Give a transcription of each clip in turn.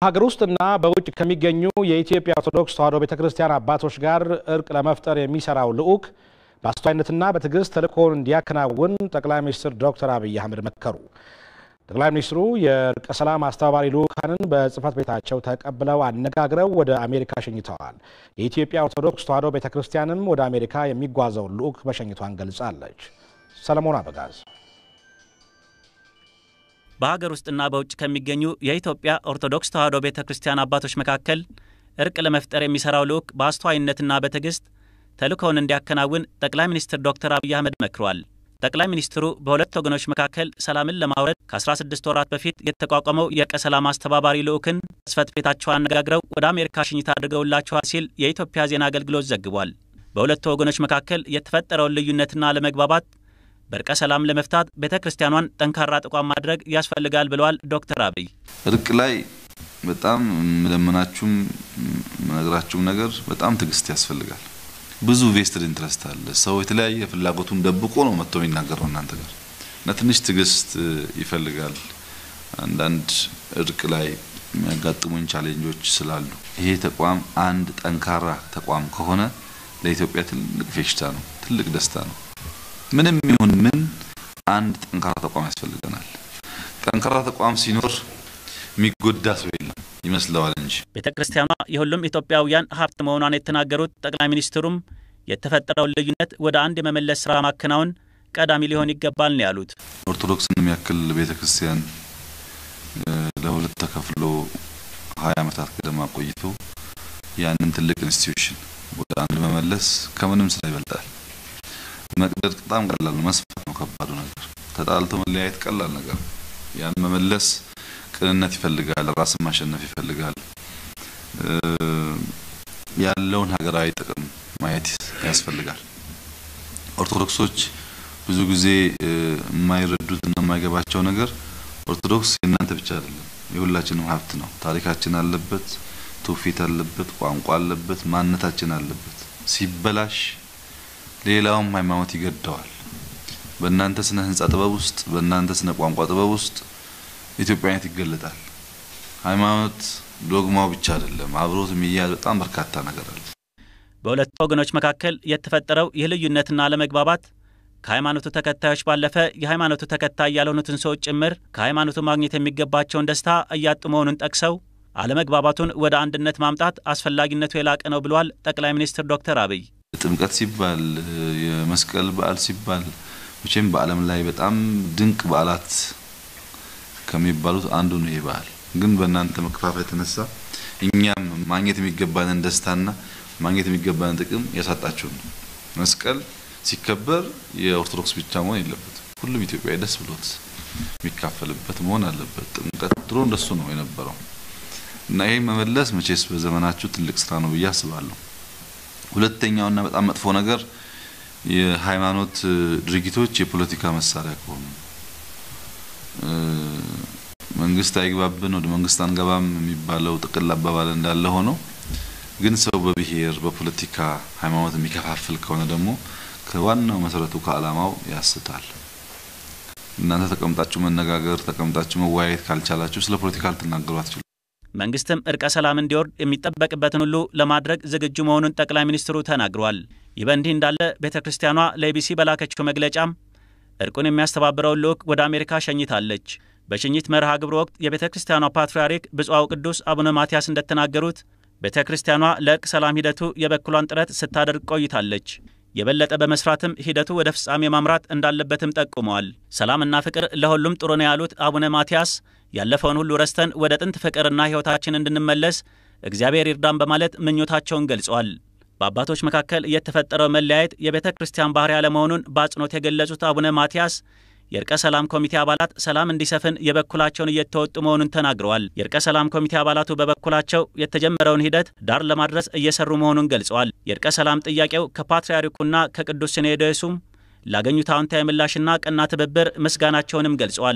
በሀገር ውስጥና በውጭ ከሚገኙ የኢትዮጵያ ኦርቶዶክስ ተዋሕዶ ቤተ ክርስቲያን አባቶች ጋር እርቅ ለመፍጠር የሚሰራው ልዑክ በአስተዋይነትና በትዕግስት ተልእኮውን እንዲያከናውን ጠቅላይ ሚኒስትር ዶክተር አብይ አህመድ መከሩ። ጠቅላይ ሚኒስትሩ የእርቀ ሰላም አስተባባሪ ልዑካንን በጽህፈት ቤታቸው ተቀብለው አነጋግረው ወደ አሜሪካ ሸኝተዋል። የኢትዮጵያ ኦርቶዶክስ ተዋሕዶ ቤተ ክርስቲያንም ወደ አሜሪካ የሚጓዘውን ልዑክ መሸኘቷን ገልጻለች። ሰለሞን አበጋዝ በሀገር ውስጥና በውጭ ከሚገኙ የኢትዮጵያ ኦርቶዶክስ ተዋሕዶ ቤተ ክርስቲያን አባቶች መካከል እርቅ ለመፍጠር የሚሰራው ልዑክ በአስተዋይነትና በትዕግስት ተልእኮውን እንዲያከናውን ጠቅላይ ሚኒስትር ዶክተር አብይ አህመድ መክረዋል። ጠቅላይ ሚኒስትሩ በሁለት ወገኖች መካከል ሰላምን ለማውረድ ከ16 ወራት በፊት የተቋቋመው የእርቀ ሰላም አስተባባሪ ልዑክን ጽሕፈት ቤታቸው አነጋግረው ወደ አሜሪካ ሽኝታ አድርገውላቸዋል ሲል የኢትዮጵያ ዜና አገልግሎት ዘግቧል። በሁለቱ ወገኖች መካከል የተፈጠረውን ልዩነትና አለመግባባት በእርቀ ሰላም ለመፍታት ቤተ ክርስቲያኗን ጠንካራ ተቋም ማድረግ ያስፈልጋል ብለዋል ዶክተር አብይ። እርቅ ላይ በጣም የምለምናችሁም የምነግራችሁም ነገር በጣም ትዕግስት ያስፈልጋል። ብዙ ቬስትድ ኢንትረስት አለ። ሰው የተለያየ ፍላጎቱን ደብቆ ነው መጥቶ የሚናገረው እናንተ ጋር እና ትንሽ ትዕግስት ይፈልጋል። አንዳንድ እርቅ ላይ የሚያጋጥሙኝ ቻሌንጆች ስላሉ ይሄ ተቋም አንድ ጠንካራ ተቋም ከሆነ ለኢትዮጵያ ትልቅ ፌሽታ ነው፣ ትልቅ ደስታ ነው። ምንም ይሁን ምን አንድ ጠንካራ ተቋም ያስፈልገናል። ጠንካራ ተቋም ሲኖር የሚጎዳ ሰው የለም ይመስለዋል እንጂ። ቤተ ክርስቲያኗ የሁሉም ኢትዮጵያውያን ሀብት መሆኗን የተናገሩት ጠቅላይ ሚኒስትሩም የተፈጠረውን ልዩነት ወደ አንድ የመመለስ ስራ ማከናወን ቀዳሚ ሊሆን ይገባል ነው ያሉት። ኦርቶዶክስን የሚያክል ቤተ ክርስቲያን ለሁለት ተከፍሎ ሀያ ዓመታት ገደማ ቆይቶ ያንን ትልቅ ኢንስቲትዩሽን ወደ አንድ መመለስ ከምንም ስራ ይበልጣል። መቅደድ በጣም ቀላል ነው፣ መስፋት ነው ከባዱ ነገር። ተጣልቶ መለያየት ቀላል ነገር ነው። ያን መመለስ ቅንነት ይፈልጋል፣ ራስን ማሸነፍ ይፈልጋል። ያለውን ሀገራዊ ጥቅም ማየት ያስፈልጋል። ኦርቶዶክሶች ብዙ ጊዜ የማይረዱት እና የማይገባቸው ነገር ኦርቶዶክስ የእናንተ ብቻ አይደለም፣ የሁላችንም ሀብት ነው። ታሪካችን አለበት፣ ትውፊት አለበት፣ ቋንቋ አለበት፣ ማንነታችን አለበት። ሲበላሽ ሌላውም ሃይማኖት ይገደዋል። በእናንተ ስነ ህንጻ ጥበብ ውስጥ በእናንተ ስነ ቋንቋ ጥበብ ውስጥ ኢትዮጵያዊነት ይገለጣል። ሃይማኖት ዶግማው ብቻ አይደለም፣ አብሮት የሚያያዝ በጣም በርካታ ነገር አለ። በሁለቱ ወገኖች መካከል የተፈጠረው ይህ ልዩነትና አለመግባባት ከሃይማኖቱ ተከታዮች ባለፈ የሃይማኖቱ ተከታይ ያልሆኑትን ሰዎች ጭምር ከሃይማኖቱ ማግኘት የሚገባቸውን ደስታ እያጡ መሆኑን ጠቅሰው አለመግባባቱን ወደ አንድነት ማምጣት አስፈላጊነቱ የላቀ ነው ብለዋል ጠቅላይ ሚኒስትር ዶክተር አብይ። ጥምቀት ሲባል የመስቀል በዓል ሲባል መቼም በዓለም ላይ በጣም ድንቅ በዓላት ከሚባሉት አንዱ ነው። ይህ በዓል ግን በእናንተ መከፋፈል የተነሳ እኛም ማግኘት የሚገባንን ደስታና ማግኘት የሚገባንን ጥቅም ያሳጣችሁ ነው። መስቀል ሲከበር የኦርቶዶክስ ብቻ መሆን የለበትም። ሁሉም ኢትዮጵያዊ ደስ ብሎት የሚካፈልበት መሆን አለበት። ጥምቀት ድሮ እንደሱ ነው የነበረው እና ይህ መመለስ መቼስ በዘመናችሁ ትልቅ ስራ ነው ብዬ አስባለሁ። ሁለተኛውና በጣም መጥፎ ነገር የሃይማኖት ድርጊቶች የፖለቲካ መሳሪያ ከሆኑ መንግስት አይግባብን ወደ መንግስት አንገባም የሚባለው ጥቅል አባባል እንዳለ ሆኖ ግን ሰው በብሔር በፖለቲካ ሃይማኖት የሚከፋፍል ከሆነ ደግሞ ከዋናው መሰረቱ ከዓላማው ያስታል። እናንተ ተቀምጣችሁ መነጋገር ተቀምጣችሁ መወያየት ካልቻላችሁ ስለ ፖለቲካ ልትናገሩ አትችሉ። መንግስትም እርቀ ሰላም እንዲወርድ የሚጠበቅበትን ሁሉ ለማድረግ ዝግጁ መሆኑን ጠቅላይ ሚኒስትሩ ተናግረዋል። ይህ በእንዲህ እንዳለ ቤተ ክርስቲያኗ ለኢቢሲ በላከችው መግለጫም እርቁን የሚያስተባብረውን ልዑክ ወደ አሜሪካ ሸኝታለች። በሽኝት መርሃ ግብር ወቅት የቤተ ክርስቲያኗ ፓትርያርክ ብፁዕ ቅዱስ አቡነ ማትያስ እንደተናገሩት ቤተ ክርስቲያኗ ለእርቅ ሰላም ሂደቱ የበኩሏን ጥረት ስታደርግ ቆይታለች። የበለጠ በመስራትም ሂደቱ ወደ ፍጻሜ ማምራት እንዳለበትም ጠቁመዋል። ሰላምና ፍቅር ለሁሉም ጥሩ ነው ያሉት አቡነ ማትያስ ያለፈውን ሁሉ ረስተን ወደ ጥንት ፍቅርና ሕይወታችን እንድንመለስ እግዚአብሔር ይርዳን በማለት ምኞታቸውን ገልጸዋል። በአባቶች መካከል የተፈጠረው መለያየት የቤተ ክርስቲያን ባህሪ አለመሆኑን በአጽንኦት የገለጹት አቡነ ማትያስ የእርቀ ሰላም ኮሚቴ አባላት ሰላም እንዲሰፍን የበኩላቸውን እየተወጡ መሆኑን ተናግረዋል። የእርቀ ሰላም ኮሚቴ አባላቱ በበኩላቸው የተጀመረውን ሂደት ዳር ለማድረስ እየሰሩ መሆኑን ገልጸዋል። የእርቀ ሰላም ጥያቄው ከፓትርያርኩና ከቅዱስ ሲኖዶሱም ላገኙት አዎንታዊ ምላሽና ቀና ትብብር ምስጋናቸውንም ገልጸዋል።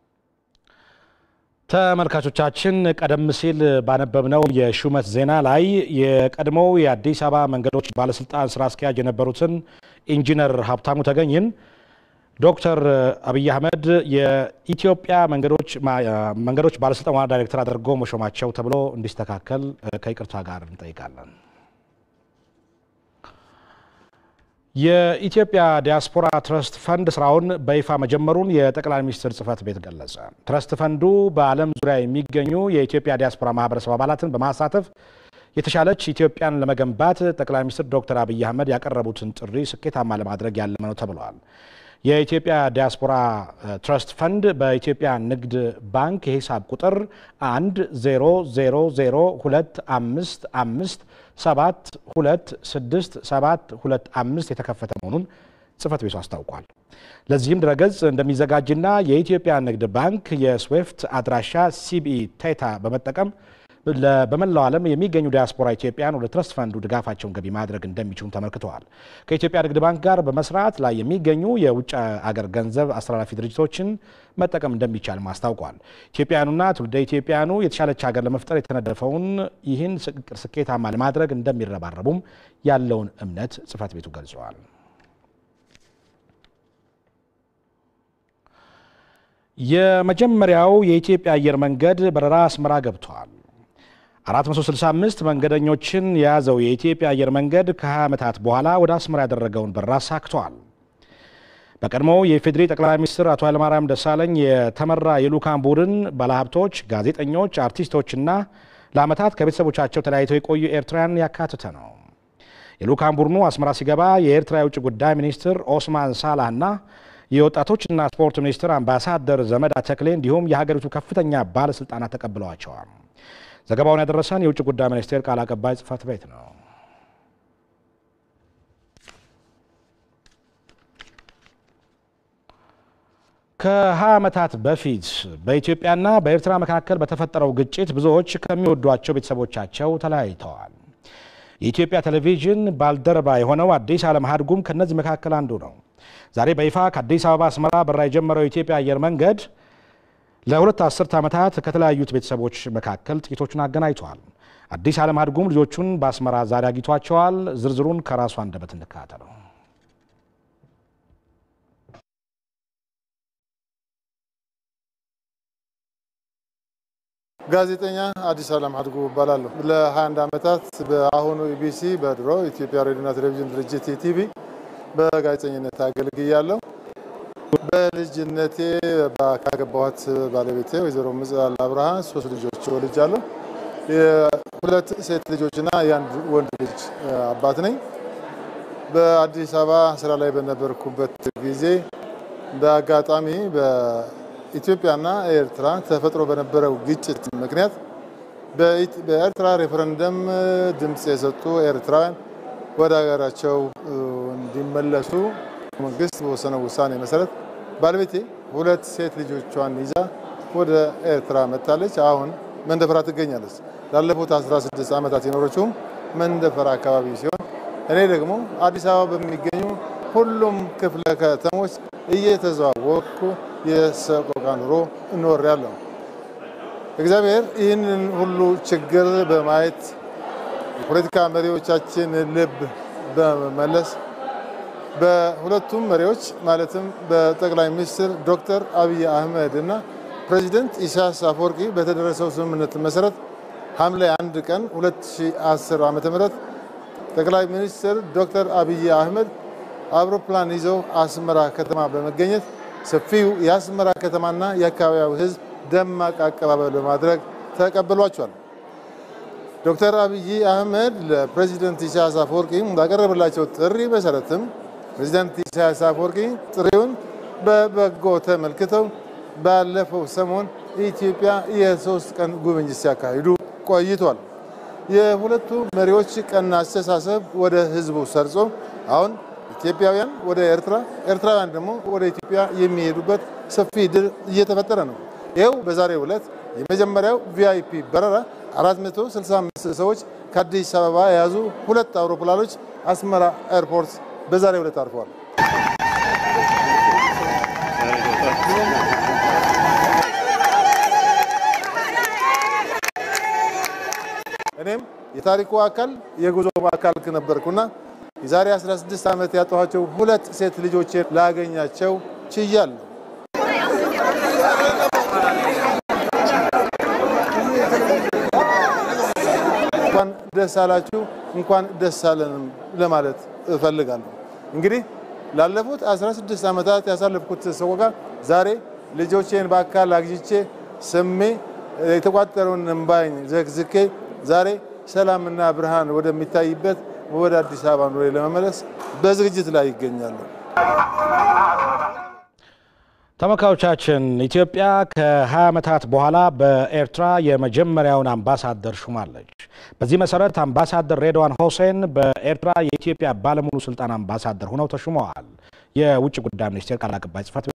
ተመልካቾቻችን ቀደም ሲል ባነበብነው የሹመት ዜና ላይ የቀድሞው የአዲስ አበባ መንገዶች ባለስልጣን ስራ አስኪያጅ የነበሩትን ኢንጂነር ሀብታሙ ተገኝን ዶክተር አብይ አህመድ የኢትዮጵያ መንገዶች ባለስልጣን ዋና ዳይሬክተር አድርጎ መሾማቸው ተብሎ እንዲስተካከል ከይቅርታ ጋር እንጠይቃለን። የኢትዮጵያ ዲያስፖራ ትረስት ፈንድ ስራውን በይፋ መጀመሩን የጠቅላይ ሚኒስትር ጽህፈት ቤት ገለጸ። ትረስት ፈንዱ በዓለም ዙሪያ የሚገኙ የኢትዮጵያ ዲያስፖራ ማህበረሰብ አባላትን በማሳተፍ የተሻለች ኢትዮጵያን ለመገንባት ጠቅላይ ሚኒስትር ዶክተር አብይ አህመድ ያቀረቡትን ጥሪ ስኬታማ ለማድረግ ያለመ ነው ተብለዋል። የኢትዮጵያ ዲያስፖራ ትረስት ፈንድ በኢትዮጵያ ንግድ ባንክ የሂሳብ ቁጥር 1 0 0 0 2 5 5 7 2 6 7 2 5 የተከፈተ መሆኑን ጽህፈት ቤቱ አስታውቋል። ለዚህም ድረገጽ እንደሚዘጋጅና የኢትዮጵያ ንግድ ባንክ የስዊፍት አድራሻ ሲቢኢ ቴታ በመጠቀም በመላው ዓለም የሚገኙ ዲያስፖራ ኢትዮጵያን ወደ ትረስት ፈንዱ ድጋፋቸውን ገቢ ማድረግ እንደሚችሉም ተመልክተዋል። ከኢትዮጵያ ንግድ ባንክ ጋር በመስራት ላይ የሚገኙ የውጭ አገር ገንዘብ አስተላላፊ ድርጅቶችን መጠቀም እንደሚቻልም አስታውቋል። ኢትዮጵያውያኑና ትውልደ ኢትዮጵያውያኑ የተሻለች ሀገር ለመፍጠር የተነደፈውን ይህን ስኬታማ ለማድረግ እንደሚረባረቡም ያለውን እምነት ጽህፈት ቤቱ ገልጸዋል። የመጀመሪያው የኢትዮጵያ አየር መንገድ በረራ አስመራ ገብቷል። 465 መንገደኞችን የያዘው የኢትዮጵያ አየር መንገድ ከ20 ዓመታት በኋላ ወደ አስመራ ያደረገውን በረራ አሳክቷል። በቀድሞው የኢፌዴሪ ጠቅላይ ሚኒስትር አቶ ኃይለማርያም ደሳለኝ የተመራ የልዑካን ቡድን ባለሀብቶች፣ ጋዜጠኞች፣ አርቲስቶችና ለዓመታት ከቤተሰቦቻቸው ተለያይተው የቆዩ ኤርትራውያን ያካተተ ነው። የልዑካን ቡድኑ አስመራ ሲገባ የኤርትራ የውጭ ጉዳይ ሚኒስትር ኦስማን ሳላህና የወጣቶችና ስፖርት ሚኒስትር አምባሳደር ዘመዳ ተክሌ እንዲሁም የሀገሪቱ ከፍተኛ ባለስልጣናት ተቀብለዋቸዋል። ዘገባውን ያደረሰን የውጭ ጉዳይ ሚኒስቴር ቃል አቀባይ ጽህፈት ቤት ነው። ከ20 ዓመታት በፊት በኢትዮጵያና በኤርትራ መካከል በተፈጠረው ግጭት ብዙዎች ከሚወዷቸው ቤተሰቦቻቸው ተለያይተዋል። የኢትዮጵያ ቴሌቪዥን ባልደረባ የሆነው አዲስ ዓለም ሀድጉም ከእነዚህ መካከል አንዱ ነው። ዛሬ በይፋ ከአዲስ አበባ አስመራ በረራ የጀመረው የኢትዮጵያ አየር መንገድ ለሁለት አስርት ዓመታት ከተለያዩት ቤተሰቦች መካከል ጥቂቶቹን አገናኝተዋል። አዲስ ዓለም ሀድጉም ልጆቹን በአስመራ ዛሬ አግኝቷቸዋል። ዝርዝሩን ከራሱ አንደበት እንከታተለው። ጋዜጠኛ አዲስ ዓለም ሀድጉ እባላለሁ። ለ21 ዓመታት በአሁኑ ኢቢሲ በድሮ ኢትዮጵያ ሬዲዮና ቴሌቪዥን ድርጅት ኢቲቪ በጋዜጠኝነት አገልግያለሁ። በልጅነቴ ካገባኋት ባለቤቴ ወይዘሮ ምጽአል አብርሃ ሶስት ልጆች ወልጃለሁ። የሁለት ሴት ልጆችና የአንድ ወንድ ልጅ አባት ነኝ። በአዲስ አበባ ስራ ላይ በነበርኩበት ጊዜ በአጋጣሚ በኢትዮጵያና ኤርትራ ተፈጥሮ በነበረው ግጭት ምክንያት በኤርትራ ሬፈረንደም ድምፅ የሰጡ ኤርትራውያን ወደ ሀገራቸው እንዲመለሱ መንግስት በወሰነው ውሳኔ መሰረት ባለቤቴ ሁለት ሴት ልጆቿን ይዛ ወደ ኤርትራ መጥታለች። አሁን መንደፈራ ትገኛለች። ላለፉት 16 ዓመታት የኖረችውም መንደፈራ አካባቢ ሲሆን እኔ ደግሞ አዲስ አበባ በሚገኙ ሁሉም ክፍለ ከተሞች እየተዘዋወርኩ የሰቆቃ ኑሮ እኖራለሁ። እግዚአብሔር ይህንን ሁሉ ችግር በማየት የፖለቲካ መሪዎቻችን ልብ በመመለስ በሁለቱም መሪዎች ማለትም በጠቅላይ ሚኒስትር ዶክተር አብይ አህመድ እና ፕሬዚደንት ኢሳያስ አፈወርቂ በተደረሰው ስምምነት መሰረት ሐምሌ 1 ቀን 2010 ዓ.ም ጠቅላይ ሚኒስትር ዶክተር አብይ አህመድ አውሮፕላን ይዘው አስመራ ከተማ በመገኘት ሰፊው የአስመራ ከተማና የአካባቢው ሕዝብ ደማቅ አቀባበል በማድረግ ተቀብሏቸዋል። ዶክተር አብይ አህመድ ለፕሬዚደንት ኢሳያስ አፈወርቂ ባቀረበላቸው ጥሪ መሰረትም ፕሬዚደንት ኢሳያስ አፈወርቂ ጥሪውን በበጎ ተመልክተው ባለፈው ሰሞን ኢትዮጵያ የሶስት ቀን ጉብኝት ሲያካሂዱ ቆይቷል። የሁለቱ መሪዎች ቀና አስተሳሰብ ወደ ህዝቡ ሰርጾ አሁን ኢትዮጵያውያን ወደ ኤርትራ፣ ኤርትራውያን ደግሞ ወደ ኢትዮጵያ የሚሄዱበት ሰፊ ድል እየተፈጠረ ነው። ይኸው በዛሬው ዕለት የመጀመሪያው ቪአይፒ በረራ 465 ሰዎች ከአዲስ አበባ የያዙ ሁለት አውሮፕላኖች አስመራ ኤርፖርት በዛሬው ዕለት አርፈዋል። እኔም የታሪኩ አካል የጉዞ አካል ነበርኩና የዛሬ 16 ዓመት ያጣኋቸው ሁለት ሴት ልጆቼን ላገኛቸው ችያለሁ። እንኳን ደስ አላችሁ፣ እንኳን ደስ አለንም ለማለት እፈልጋለሁ። እንግዲህ ላለፉት 16 ዓመታት ያሳለፍኩት ሰቆቃ ዛሬ ልጆቼን በአካል አግኝቼ ስሜ የተቋጠረውን እምባኝ ዘግዝኬ ዛሬ ሰላምና ብርሃን ወደሚታይበት ወደ አዲስ አበባ ኑሬ ለመመለስ በዝግጅት ላይ ይገኛሉ። ተመልካቾቻችን ኢትዮጵያ ከ20 ዓመታት በኋላ በኤርትራ የመጀመሪያውን አምባሳደር ሹማለች። በዚህ መሰረት አምባሳደር ሬድዋን ሁሴን በኤርትራ የኢትዮጵያ ባለሙሉ ስልጣን አምባሳደር ሆነው ተሹመዋል። የውጭ ጉዳይ ሚኒስቴር ቃል አቀባይ ጽሕፈት